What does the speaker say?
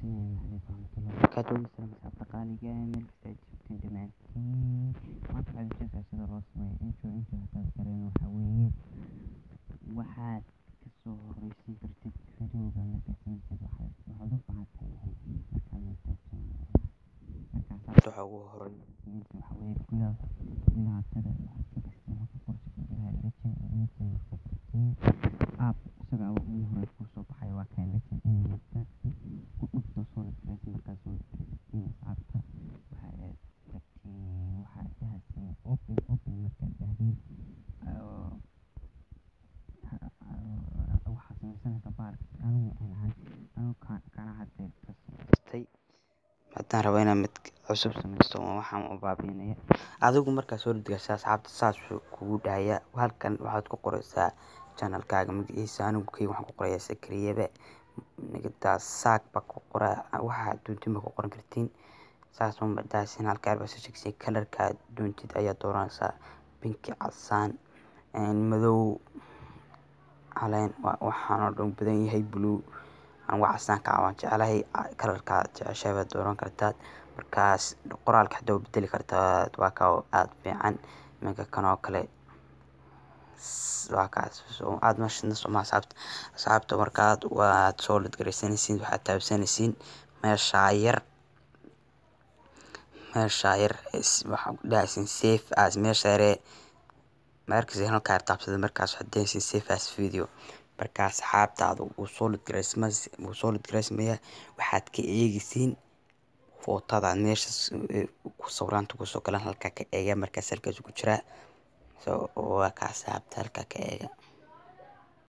barakaatuhu asxaabta qaaliga ah meel kasta aad joogtiin dhammaantiin maanta waxaad ujeedaa sida loo sameeyo intro intro hadaad garan waxaa weeye waxaad kasoo horeysiin kartid videoga markaad samaysid waxaad waxaad u baahan tahay markaad markaad marka asxaabta waxaa ugu horeyn sameynta waxaa weeye gudaha gudaha tada waxaad ka gastaa marka qorsi gudaha legend legend markaad tagtiin app isaga ugu horey kusoo baxaya waa kan legend animate ku dhufto soo naqraysa markaad soo naqraysatiin asxaabta waxaad tagtiin waxaad dhahaysiin open open markaad dhahdiin waxaad sameysanaysaa baarka anigu aan anigu kana hadda ka samaystay haddaan rabo inaan mid cusub samaysto waxaan u baabiinaya adigu markaa soo dhigaysa asxaabta saas kugu dhahaya halkan waxaad ku qoraysaa channelkaaga magaciisa anigu kayga waxaan ku qorayaa sakariyaba nigadaas saak baa ku qoraa waxaa doontid baa ku qoran kartiin saas uma daasin halkaa baa soo sheegsiin kalarka doontid ayaa dooranaysaa binki casaan madow caleen waxaan oo dhan badan yahay blue anigu casaanka waan jeclahay kalarka jeceshahay baad dooran kartaa markaas qoraalka xitaa waa bedeli kartaa waa ka aad fiican iminka kan oo kale waa kaas aad meesha soma asxaabta asxaabta markaad waad soo ladgaraysanaysiin waxaad taabsanaysiin meeshaa yar meeshaa yar waxaad dhahaysiin safe as meesha yaree markaas halkaa taabsada markaas waxaad dhahaysiin safe as video markaa asxaabtaada wuu soo ladgaraysma wuu soo ladgaraysmaya waxaad ka eegaysiin footada meeshaas sawiraanta kusoo galan halkaa ka eega markaas halkaas ku jiraa waa kaa asxaabta halkaa ka eega